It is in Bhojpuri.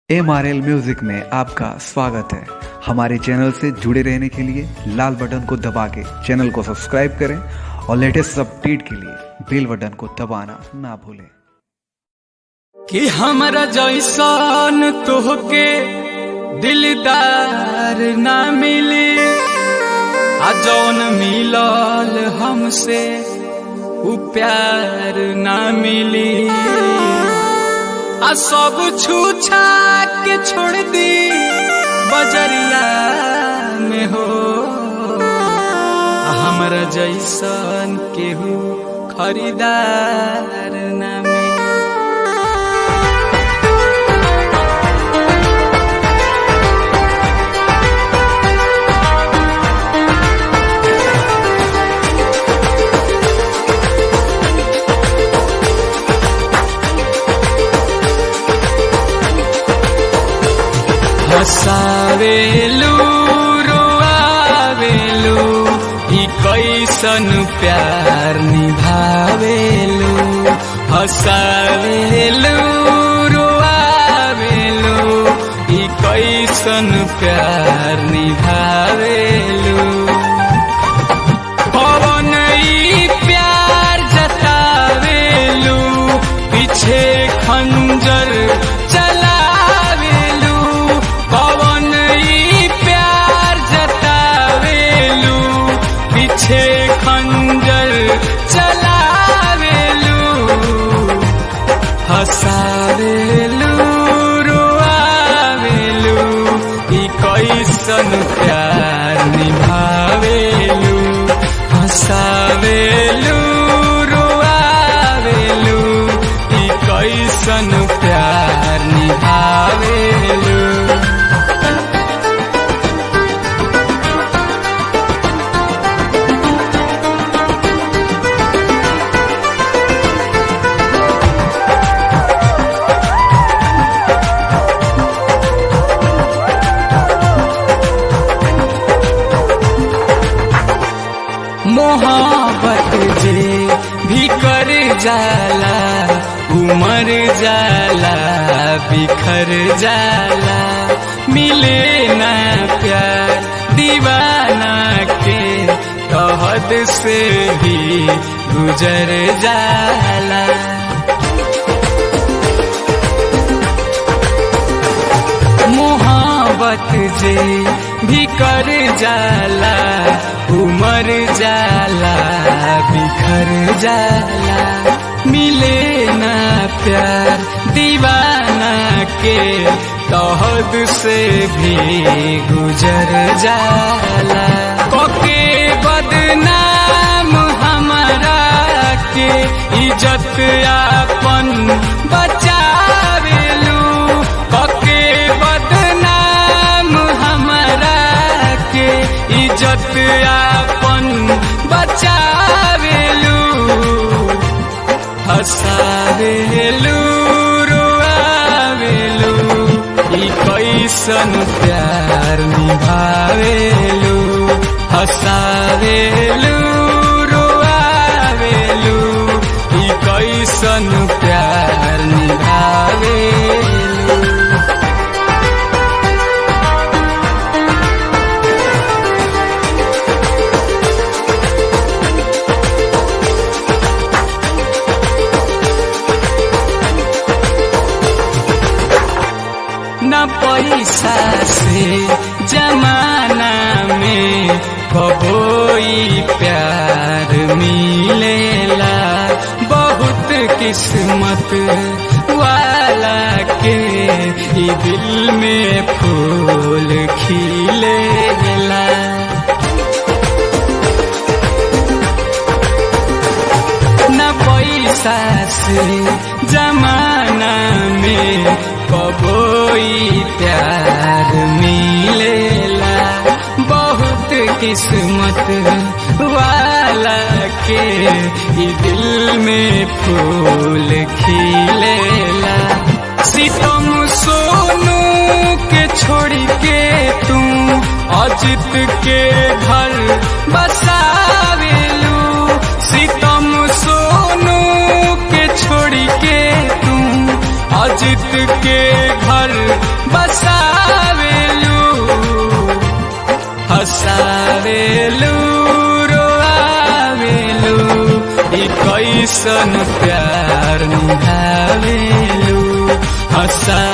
एम आर एल म्यूजिक में आपका स्वागत है हमारे चैनल से जुड़े रहने के लिए लाल बटन को दबा के चैनल को सब्सक्राइब करें और लेटेस्ट अपडेट के लिए बेल बटन को दबाना ना भूलें कि हमरा जैसन तोहके दिलदार ना मिली आ जौन मिलल हमसे उ प्यार ना मिली आ सब छूछा के छोड़ दी बजरिया में हो आ हमरा जैसन केहू खरीदार ना मिली हसावेलू रोआवेलू ई कैसन प्यार निभावेलू हसावेलू रोआवेलू ई कैसन प्यार निभावेलू पवन ई प्यार जतावेलू पीछे खंजर चलावेलू पवन ई प्यार जतावेलू पीछे खंजर चलावेलू हसावेलू रोआवेलू ई कैसन प्यार निभावेलू हसावेलू रोआवेलू ई कैसन प्यार निभावेलू मोहब्बत जे भी कर जाला उमर जाला बिखर जाला मिले ना प्यार दीवाना के कहद से भी गुजर जाला मोहब्बत जे भी कर जाला उमर जाला बिखर जाला मिले ना प्यार दीवाना के तहद से भी गुजर जाला कोके बदनाम हमारा के इज्जत आपन बचावेलू कोके बदनाम हमारा के इज्जत आपन बचावेलू हसावेलू रोआवेलू ई कैसन प्यार निभावेलू हसावेलू रोआवेलू ई कैसन प्यार निभावेलू न पैसा से जमाना में कबोई प्यार मिलेला बहुत किस्मत वाला के ई दिल में फूल खिलेला न पैसा से जमाना में कबोई प्यार मिलेला बहुत किस्मत वाला के ई दिल में फूल खिलेला सितम सोनू के छोड़ के तू अजित के घर बसावेलू सितम सोनू के छोड़ के तू अजित के घर कैसन प्यार निभावेलू हंसा